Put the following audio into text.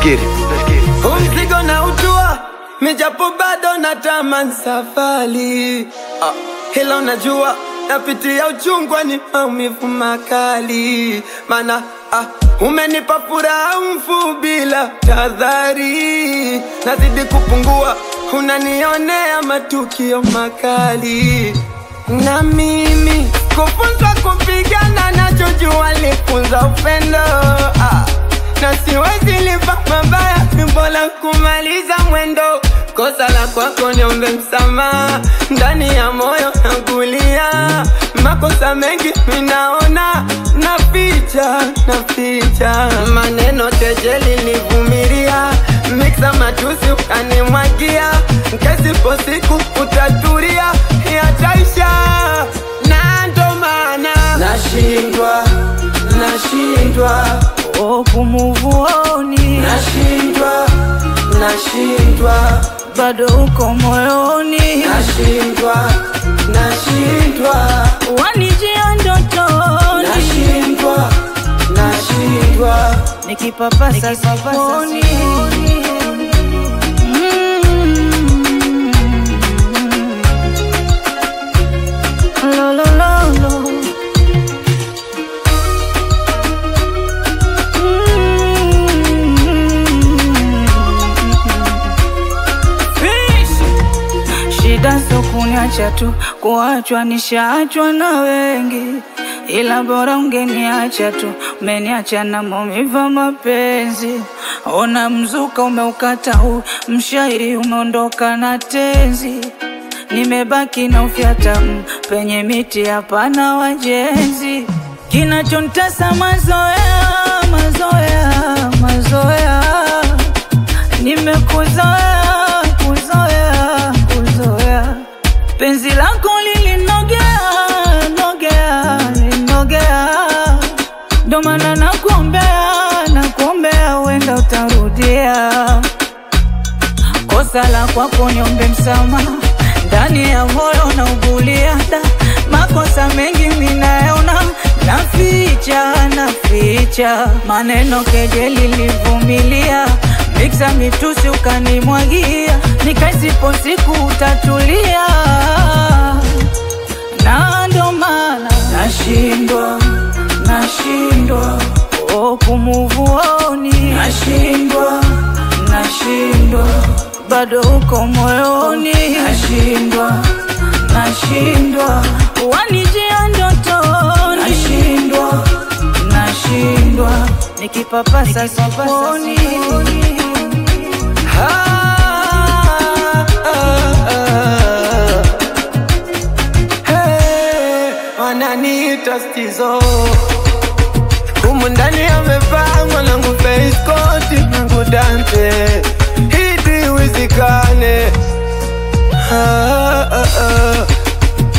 get it. Let's get it. Huu mzigo na utua mijapo bado na taman safari ah, hilo najua napitia uchungwa ni maumivu makali mana ah, umenipa furaha mfu bila tadhari nazidi kupungua unanionea matukio makali na mimi kufunzwa kupigana nachojua lifunza upendo ah na siwezi lipa mabaya, ni bora kumaliza mwendo. Kosa la kwako niombe msamaha, ndani ya moyo nakulia. Makosa mengi minaona, naficha naficha, maneno kejeli nivumilia, miksa matusi ukanimwagia, kesipo siku utatulia, yataisha na ndo maana nashindwa nashindwa Oh, kumuvuoni nashindwa nashindwa bado uko moyoni, nashindwa nashindwa wanijia ndotoni, nashindwa nashindwa nikipapasa sifoni. Mm. Lo, lo, lo, lo. Shida sio kuniacha tu, kuachwa nishaachwa na wengi, ila bora ungeniacha tu, umeniacha na maumivu ya mapenzi. Ona mzuka umeukata huu, mshairi umeondoka na tenzi, nimebaki na ufyata mm, penye miti hapana wajenzi. Kinachontesa mazoea, mazoea, mazoea nimekuzoea kuzoea kuzoea penzi lako lilinogea nogea linogea ndo maana nakuombea nakuombea uenda utarudia kosa la kwako niombe msamaha ndani ya moyo na uguliada makosa mengi minayaona naficha naficha maneno kejeli livumilia miksa mitusi ukanimwagia nikaisipo siku utatulia na ndo maana nashindwa nashindwa oh, kumuvuoni nashindwa nashindwa bado uko moyoni nashindwa nashindwa wanijia ndotoni nashindwa nashindwa nikipapasa sifoni Ah, ah, ah. Hey, wananiita stizo humu ndani amepangwa nangu feiskoti nangu dante hidi wizikane ah.